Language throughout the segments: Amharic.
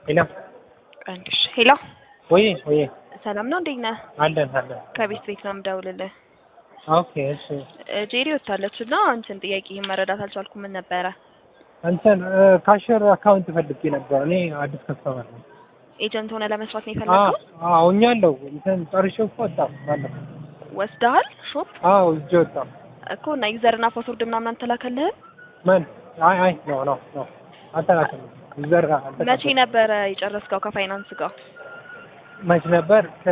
ሄሎ ቀንሽ ሄሎ፣ ወይ ወይ ሰላም ነው? እንዴት ነህ? አለን አለን። ከቤት ቤት ነው የምደውልልህ። ኦኬ እሺ። እ ጄሪ ወታለች እና እንትን ጥያቄ መረዳት አልቻልኩም። ምን ነበረ? እንትን ካሽር አካውንት ፈልጌ ነበር። እኔ አዲስ ከስተመር ነው። ኤጀንት ሆነ ለመስራት ነው አዎ የፈለግከው? አዎ እኛለሁ እንትን ጨርሼው እኮ ወጣሁ ባለፈው። ወስደሃል ሾፕ አዎ እጄ ወጣሁ። እኮ እና ዩዘርና ፓስወርድ ምናምን አልተላከልህም? ምን አይ አይ ኖ ኖ ኖ አልተላከልኝም። ዘር መቼ ነበረ የጨረስከው ከፋይናንስ ጋር? መቼ ነበር? ከ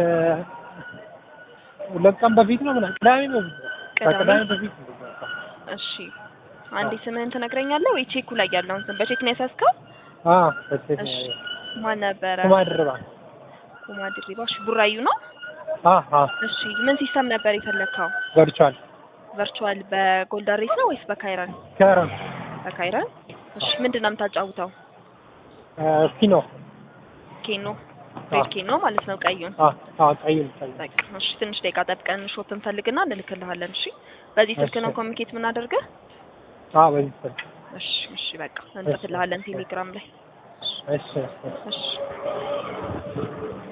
ሁለት ቀን በፊት ነው ምናምን ቅዳሜ በፊት ነው። ቅዳሜ? ከቅዳሜ በፊት ነው የወጣው። እሺ አንዴ ስምህን ትነግረኛለህ ወይ? ቼኩ ላይ ያለውን ስም በቼክ ነው ያሳዝከው? አዎ በሴት እሺ ነው ማን ነበረ? ኩማ ድርባ ኩማ ድሪባ። እሺ ቡራዩ ነው? አዎ አዎ እሺ ምን ሲስተም ነበር የፈለግከው? ቨርቹዋል ቨርቹዋል በጎልደን ሬስ ነው ወይስ በካይረን? ከረም በካይረን። እሺ ምንድን ነው የምታጫውተው? ፊኖ ኬኖ ሬድ ኬኖ ማለት ነው ቀዩን። አዎ አዎ ቀይም ቀይም በቃ እሺ ትንሽ ደቂቃ ጠብቀን ሾፕ እንፈልግና እንልክልሃለን። እሺ በዚህ ስልክ ነው እሺ። ኮሚኒኬት የምናደርገህ? አዎ በዚህ ስልክ እሺ እሺ በቃ እንጽፍልሃለን ቴሌግራም ላይ እሺ እሺ እሺ